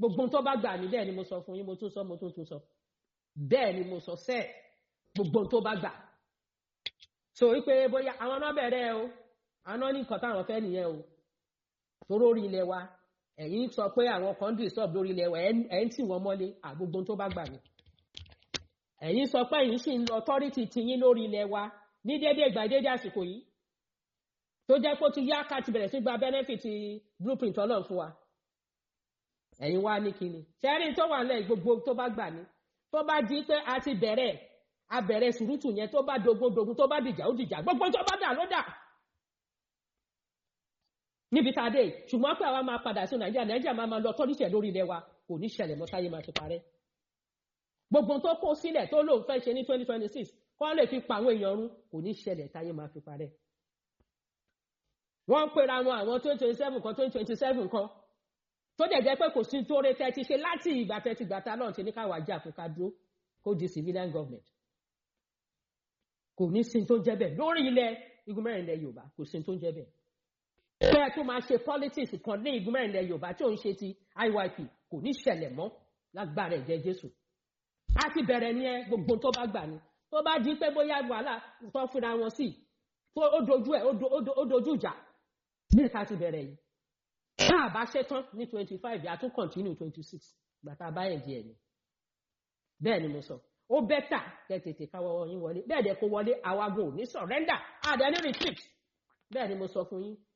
gbogbo tó bá gbà ní bẹ́ẹ̀ ni mo sọ fún yín mo tún sọ mo tún tún sọ bẹ́ẹ̀ ni mo sọ sẹ́ẹ̀ gbogbo tó bá gbà so wípé bóyá àwọn náà bẹ̀rẹ̀ o àwọn náà ní nǹkan táwọn fẹ́ nìyẹn o toró orí ilẹ̀ wa ẹ̀yin sọ pé àwọn kan disturb lórí ilẹ̀ wa ẹ̀ ń tì wọ́n mọ́lé àgbogbo tó bá gbà ní ẹ̀yin sọ pé ẹ̀yin sì ń lọ authority tiyín lórí ilẹ̀ wa ní déédéé ìgbà déédéé àsìkò yìí tó jẹ́ pé ó ti yá ká ti bẹ̀rẹ̀ sí gba benefit blueprint ọlọ́run fún wa ẹ̀yin wá ní kíni ṣẹ́rí tó wà lẹ́yìn gbogbo tó bá gbà ní tó bá di pé a ti bẹ̀rẹ̀ a bẹ̀rẹ̀ sùrùtù yẹn tó bá dogun dogun tó bá dìjà ó dìjà gbogbo tó bá dà ló dà níbi tá a dé ṣùgbọ́n pé àwa máa padà sí nàìjíríà nàìjíríà máa máa lọ tọ́líṣẹ̀ lórí ilẹ̀ wa kò ní ṣẹlẹ̀ mọ́ táyé máa ti parẹ́ gbogbo tó kó sílẹ̀ tó lóun fẹ́ ṣe ní twenty twenty six kọ́ lè fi pa àwọn èèyàn run kò ní ṣẹlẹ̀ táyé máa fi parẹ́ wọ́n ń pera wọn àwọn twenty twenty seven kan twenty twenty seven kan tó dẹ̀ jẹ́ pé kò sí tó rẹ tẹ́tí ṣe láti ìgbà tẹ́tí gbàtà náà ti ní káwá jà fún ká dúró kó di civilian government kò ní sí tó jẹ́ bẹ́ẹ̀ lórí ilẹ̀ igun mẹ́rin ilẹ̀ yorùbá kò sí tó jẹ́ bẹ́ẹ̀ bẹ́ẹ̀ tó máa ṣe politics kan ní igun mẹ́rin ilẹ̀ yorùbá tí ò ń ṣe ti iyp kò ní ṣẹlẹ̀ mọ́ lágbára ẹ̀jẹ̀ jésù a ti bẹ̀rẹ̀ ní ẹ gbogbo tó bá gbà ní tó bá di pé bóyá wàhálà tó fúnra wọn sí tó ó dojú ẹ̀ ó dojú ìjà ní ìta ti bẹ̀rẹ̀ yìí tá a bá ṣe tán ní twenty five yà tún continue twenty six gbàtà báyẹn díẹ̀ ni bẹ́ẹ̀ ni mo sọ ó bẹ́tà kẹ́ tètè káwọ́ yín wọlé bẹ́ẹ̀ dẹ̀ kó wọlé àwagun ò ní surrender àdé ní retreat bẹ́ẹ̀ ni mo sọ fún yín